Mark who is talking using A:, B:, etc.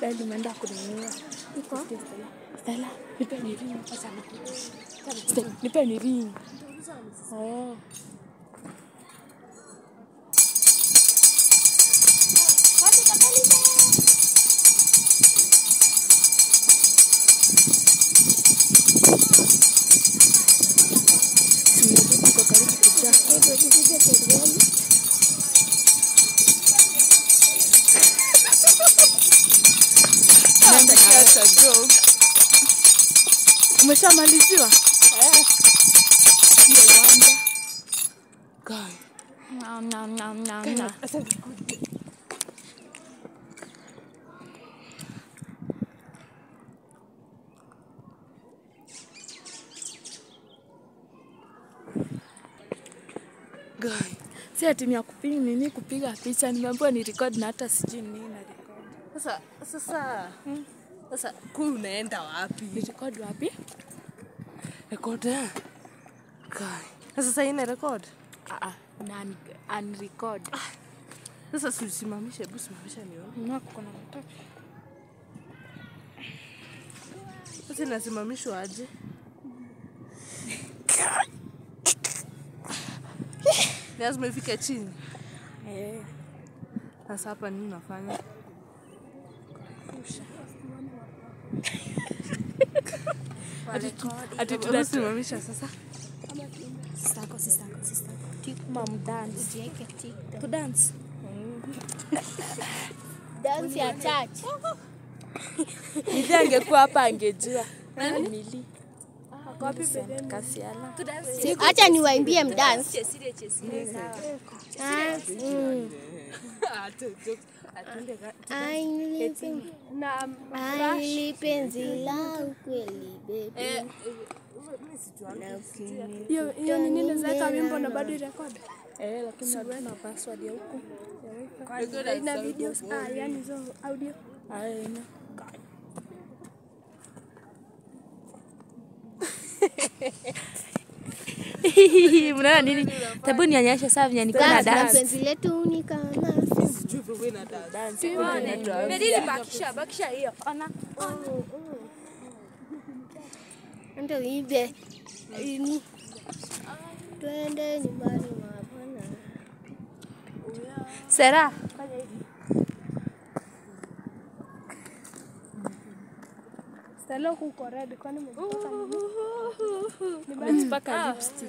A: dadi umeenda kununua.
B: Iko?
A: Stella, nipe ni ring. Stella, nipe ni ring. Oh. Simu yetu iko karibu kujaa.
B: Hebu tupige kelele.
A: Umeshamaliziwa? Ndio uwanja.
C: Guy.
A: Nam, nam, nam, nam, nam.
C: Guy.
A: Si ati ni ya kupiga nini kupiga picha, nimeambiwa ni record na hata sijui nini na record.
C: Sasa sasa sasa kuu unaenda wapi?
A: Ni record wapi?
C: Record eh? Guy. Na sasa ina record?
A: Ah ah, na unrecord.
C: Sasa si usimamishe, hebu simamisha nione.
A: Na kuna matope.
C: Sasa inasimamishwa aje? Lazima ifike chini.
A: Eh,
C: Sasa hapa nini unafanya?
A: ati
C: Hebu
A: tuna
C: simamisha sasa.
B: Sistako, sistako, sistako.
A: mam dance.
B: Ujiweke TikTok.
A: To dance.
B: Dance ya church.
A: Nidhi angekuwa hapa angejua. Mili. Kasiala.
B: Acha niwaimbie mdance. Ah, mm. Ai, nilipenzi- Ai, nilipenzi la ukweli baby. Na ukini-
D: hiyo hiyo nini naweza wimbo na bado irekodi
A: Eh, lakini hatuna password ya huku.
D: ina videos ah yani hizo audio
A: Haina. Mnaona nini? Tabu nionyeshe saa venye niko na
B: Dance na
A: dance.
B: penzi letu ni kama
A: Bakisha, bakisha hiyo. Ona.
B: ndo ibe ini twende nyumbani mwa bwana
A: Sera.
D: stalo kuko red kwani umejipaka nini?
A: Nimejipaka lipstick.